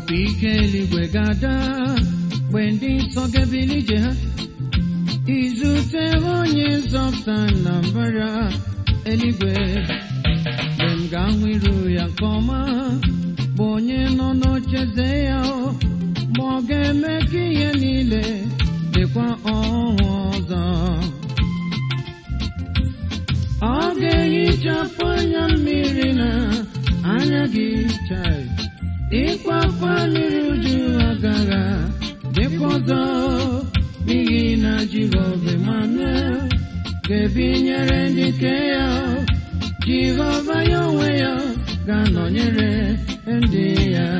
opi ike eluigwe ga-ada mgbe ndị nsọ ga-ebili ije ha izute onye nzọpụta na mbara eluigwe mgbe m ga-ahụ iru ya nke ọma bụ onye nọ n'ocheze ya o, ma ọ ga-eme ka ihe niile dịkwa ọhụụ ọzọ ọ ga-ehichapụ anya mmiri na anya gị chai ịkwa akwa mmiri uju agaghị dịkwa ọzọ n'ihi na Jehova Emmanuel ga-ebinyere ndị nke ya Jehova ya onwe ya ga-anọnyere ndị ya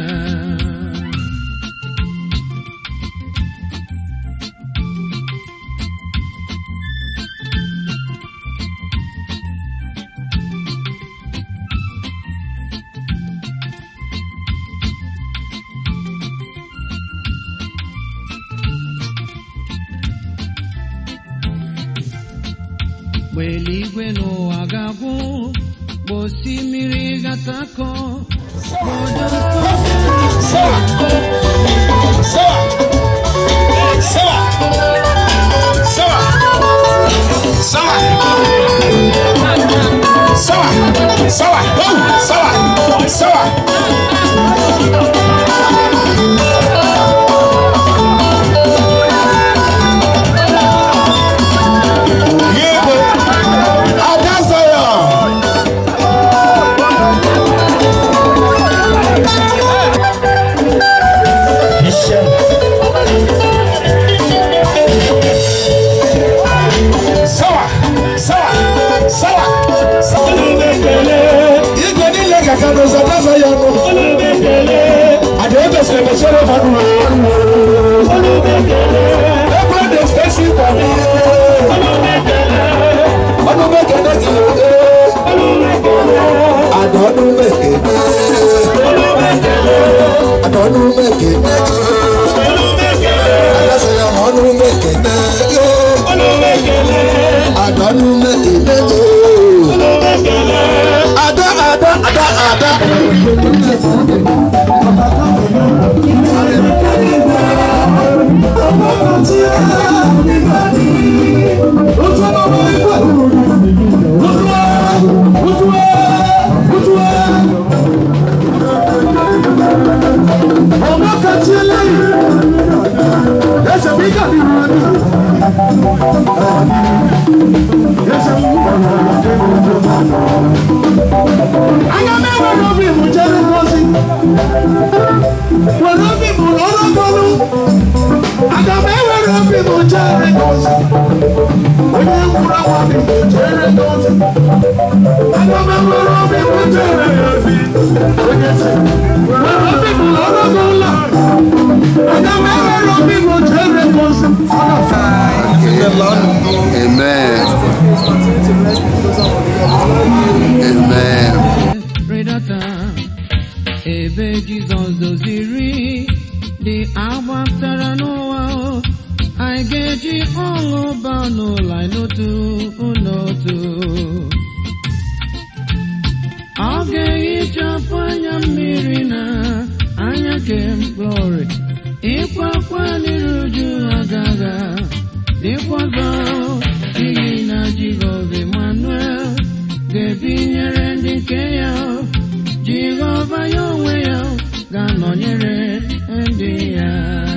mgbe eluigwe n'ụwa ga-agwụ mgbe osimiri ga-atakọ mgbe ọdọ Igwe niile ga-aga n'ụzọ daza ya ọnụ. Ada ekwesịrị emechere mmadụ Ebe dị stesi kwado ọnụ mekene gị Ada ọnụ mekene Ada ọnụ mekene Adasa ya ma ọnụ mekene Ada ọnụ mekene Ada ada ada ada Anya m enwere obi bụ jere ngozi were obi bụ ọlọgọlụ aga m enwere obi bụ jere ngozi onye nwụrụ anwa bi bụ jere ngozi aga m enwere obi bụ jere ngozi onye si were obi bụ ọlọgọlụ aga m enwere obi bụ jere ngozi Amen. Amen. rịdata ebe Jizọs doziri dị agbapụtara n'ụwa o, anyị ga-eji ọṅụ baa n'ụlọ anyị n'otu n'otu ọ ga-ehichapụ anya mmiri na anya kem glory ịkwa akwa n'iru uju agaghị dịkwa ọzọ n'ihi na Jehova Emmanuel ga-ebinyere ndị nke ya Jehova ya onwe ya ga-anọnyere ndị ya